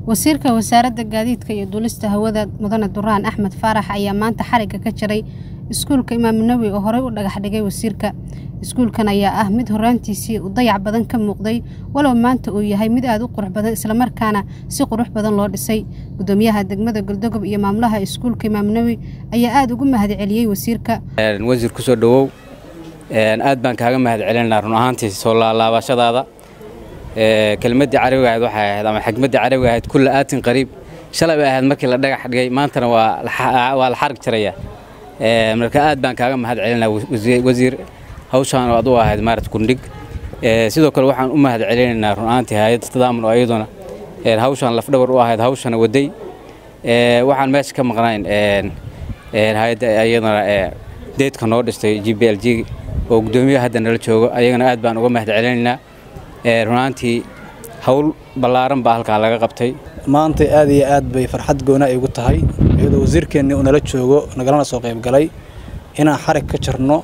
wasiirka wasaaradda gaadiidka iyo duulista hawada mudane duraan axmed faarax ayaa maanta xarigga ka jaray iskuulka imaam nawi oo horey u dhagax dhigay wasiirka iskuulkan ayaa ah mid horaantiisii u dayac badan ka muuqday walow maanta uu yahay mid aada u qurux badan islamarkaana si qurux badan loo dhisay gudoomiyaha degmada goldogob iyo maamulaha iskuulka imaam nawi ayaa aada ugu mahadceliyey wasiirka wasiir kusoo dhowow aad baan kaaga mahadcelinaa run ahaantii soo laalaabashadaada kelmaddii carabiga ahayd waxay ahayd ama xigmaddii carabiga ahayd kulla aatin qariib shalay bay ahayd markii la dhagax dhigay maantana waa la xarig jaraya marka aad baan kaaga mahad celinaa wasiir hawshaan oo ad u ahayd maarat kundhig sidoo kale waxaan u mahad celinaynaa run ahaantii hay-adda tadaamun oo iyaduna hawshaan lafdhabar u ahayd hawshana waday waxaan meesha ka maqnayn hay-adda iyaduna deedka noo dhistay g b l g oo guddoomiyaha hadda nala joogo ayagana aad baan uga mahad celinaynaa runaantii hawl ballaaran baa halkaa laga qabtay maanta aad iyo aad bay farxad goona ay ugu tahay iyadoo wasiirkeennii uu nala joogo nagalana soo qayb galay inaan xarig ka jarno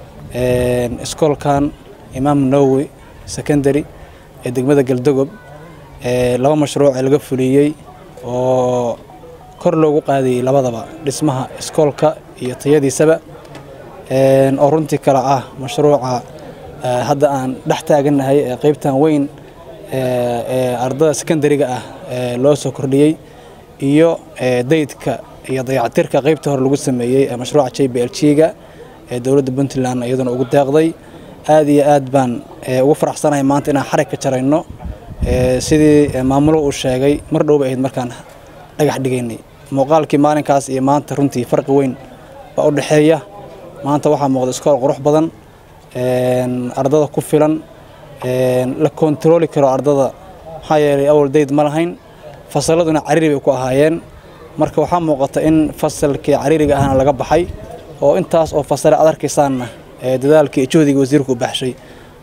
iskoolkan imaam nawowi secondary ee degmada galdogob laba mashruuc ee laga fuliyey oo kor loogu qaadayey labadaba dhismaha iskoolka iyo tayadiisaba oo runtii kale ah mashruuca hadda aan dhex taagannahay ee qaybtan weyn ee ardada secondariga ah loo soo kordhiyey iyo daydka iyo dayactirka qaybta hore lagu sameeyey ee mashruuca j b l g-ga ee dowladda puntland iyaduna ugu deeqday aad iyo aad baan ugu faraxsanahay maanta inaan xarig ka jarayno sidii maamulo uu sheegay mar dhowba ahayd markaan dhagax dhigaynay muuqaalkii maalinkaas iyo maanta runtii farqi weyn baa u dhexeeya maanta waxaa muuqda iskool qurux badan ardada ku filan la kontarooli karo ardada maxaa yeelay awal dayd ma lahayn fasalladuna cariiri bay ku ahaayeen marka waxaa muuqata in fasalkii cariiriga ahna laga baxay oo intaas oo fasale ad arkaysaanna dadaalkii iyo juhdiga wasiirku u baxshay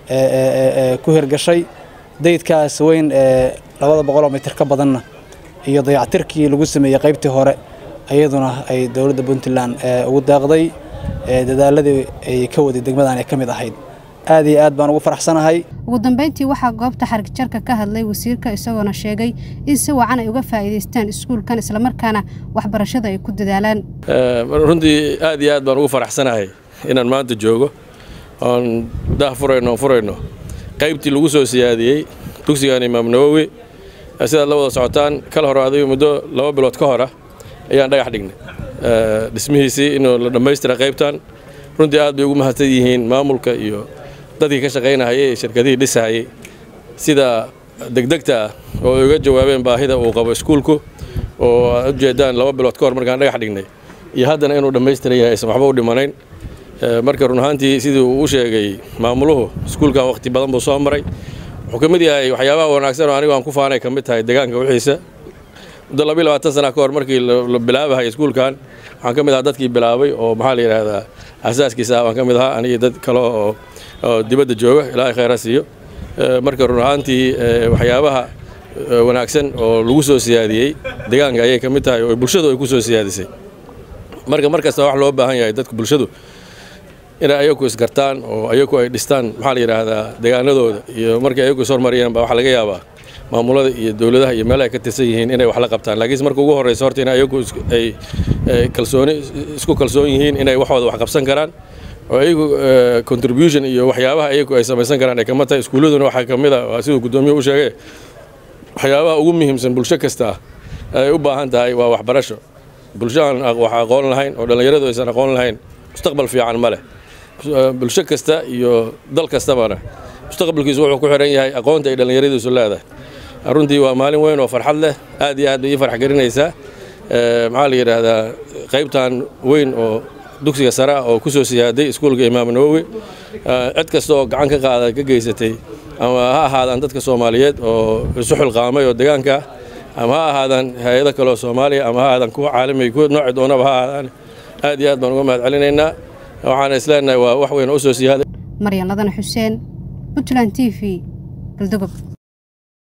ku hirgashay daydkaas weyn ee labada boqoloo mitir ka badanna iyo dayactirkii lagu sameeyey qaybtii hore iyaduna ay dowladda puntland ugu deeqday dadaaladii ay ka waday degmadan ay ka mid ahayd aad iyo aad baan ugu faraxsanahay ugu dambeyntii waxaa goobta xarigjarka ka hadlay wasiirka isagoona sheegay in si wacan ay uga faa'iidaystaan iskuulkan islamarkaana waxbarashada ay ku dadaalaan runtii aad iyo aad baan ugu faraxsanahay inaan maanta joogo oon dah furayno oon furayno qaybtii lagu soo siyaadiyey dugsigan imaam nawowi sidaad la wada socotaan kala hore adiga muddo laba bilood ka hora ayaan dhagax dhignay dhismihiisii inuu la dhammaystira qaybtan runtii aad bay ugu mahadsan yihiin maamulka iyo dadkii ka shaqaynahayay ee shirkadihii dhisahayay sida degdegta ah oo ay uga jawaabeen baahida uu qabo iskuulku oo aad ujeedaan laba bilood ka hor markaan dhagax dhignay iyo haddana inuu dhammaystiran yahay aysan waxba u dhimanayn marka run ahaantii sidii uu u sheegay maamuluhu iskuulkan wakhti badan buu soo maray wuxuu ka mid yahay waxyaabaha wanaagsan oo anigu aan ku faanay ka mid tahay deegaanka wixiisa muddo labiyo labaatan sana ka hor markii la bilaabahay iskuulkan waxaan ka mid ahaa dadkii bilaabay oo maxaa la yidhaahdaa asaaskiisa ah baan ka mid ahaa anigii dad kale oo oo dibadda jooga ilaahay khayra siiyo marka run ahaantii waxyaabaha wanaagsan oo lagu soo siyaadiyey deegaanka ayay ka mid tahay oo bulshadu ay ku soo siyaadisay marka mar kasta wax loo baahan yahay dadka bulshadu inay ayaku isgartaan oo ayaku ay dhistaan maxaa la yidhaahdaa deegaanadooda iyo markay ayaku ishormariyaan baa waxaa laga yaabaa maamulada iyo dowladaha iyo meelaha ay ka tirsan yihiin inay wax la qabtaan laakiinse marka ugu horreysa horta in ayagu ay kalsooni isku kalsoon yihiin inay waxooda wax qabsan karaan oo ayagu contribution iyo waxyaabaha ayagu ay samaysan karaan ay kama tahay iskuulladuna waxaa ka mid a siduu guddoomiye u sheegay waxyaabaha ugu muhiimsan bulsho kasta ay u baahan tahay waa waxbarasho bulsho aan wax aqoon lahayn oo dhallinyaradu aysan aqoon lahayn mustaqbal fiican ma leh bulsho kasta iyo dal kastabana mustaqbalkiisu wuxuu ku xihan yahay aqoonta ay dhallinyaradiisu leedahay runtii waa maalin weyn oo farxad leh aad iyo aad bay ii farx gelinaysaa maxaa la yidhaahdaa qaybtan weyn oo dugsiga sare ah oo ku soo siyaaday iskuulka imaam nawowi cid kasta oo gacan ka qaada ka geysatay ama ha ahaadaan dadka soomaaliyeed oo isu xilqaamay oo deegaanka ah ama ha ahaadaan hay-ado kaleoo soomaaliya ama ha ahaadaan kuwa caalamiga kuwa nooci doonaba ha ahaadaan aad iyo aad baan uga mahad celinaynaa waxaana isleenahay waa wax weyn oo u soo siyaaday maryan ladan xuseen puntland t v galdogob